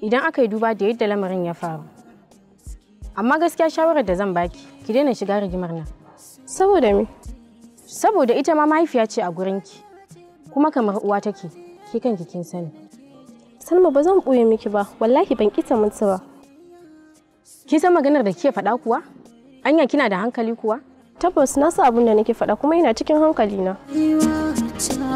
idan aka yi duba da yadda lamarin ya faru. Amma gaskiya shawarar da zan baki, ki daina shiga rigimar nan. Saboda me? Saboda ita ma mahaifiya ce a gurinki, kuma kamar uwa take, ki kanki kin sani. Salma ba zan ɓoye miki ba, wallahi ban kita mutu ba. Ki san maganar da kike faɗa kuwa? Anya kina da hankali kuwa? Tabbas na sa abin da nake faɗa kuma ina cikin hankali na. Rayuwa ta